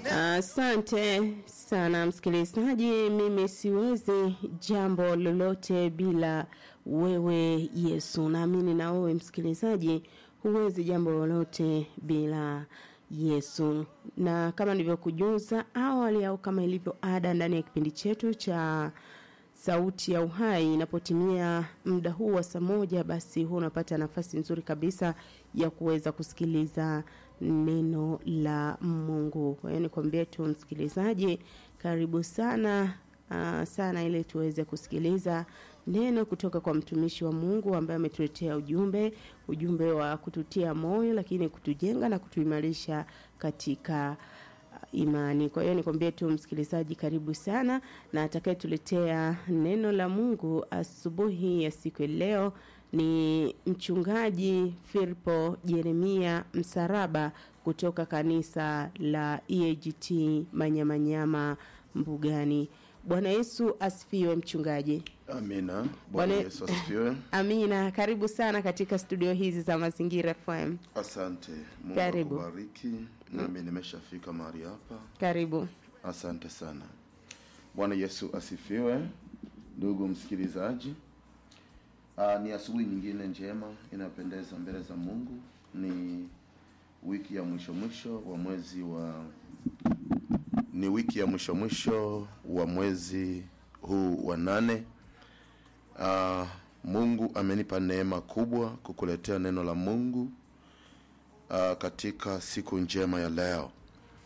Asante sana msikilizaji, mimi siwezi jambo lolote bila wewe Yesu. Naamini na wewe msikilizaji, huwezi jambo lolote bila Yesu. Na kama nilivyokujuza awali au kama ilivyo ada ndani ya kipindi chetu cha sauti ya uhai inapotimia muda huu wa saa moja basi huu unapata nafasi nzuri kabisa ya kuweza kusikiliza neno la Mungu. Kwa hiyo nikwambie tu msikilizaji, karibu sana uh, sana ili tuweze kusikiliza neno kutoka kwa mtumishi wa Mungu ambaye ametuletea ujumbe, ujumbe wa kututia moyo lakini kutujenga na kutuimarisha katika imani. Kwa hiyo nikwambie tu msikilizaji, karibu sana, na atakayetuletea neno la Mungu asubuhi ya siku ya leo ni mchungaji Firpo Jeremia Msaraba kutoka kanisa la EAGT Manyamanyama Mbugani. Bwana Yesu asifiwe mchungaji. Amina. Bwana Bwana- Yesu asifiwe. Amina, karibu sana katika studio hizi za Mazingira FM. Asante. Mungu Karibu. akubariki. Nami nimeshafika mahali hapa. Karibu. Asante sana. Bwana Yesu asifiwe. Ndugu msikilizaji, Aa, ni asubuhi nyingine njema inapendeza mbele za Mungu. Ni wiki ya mwisho mwisho wa mwezi wa ni wiki ya mwisho mwisho wa mwezi huu wa nane. Uh, Mungu amenipa neema kubwa kukuletea neno la Mungu uh, katika siku njema ya leo.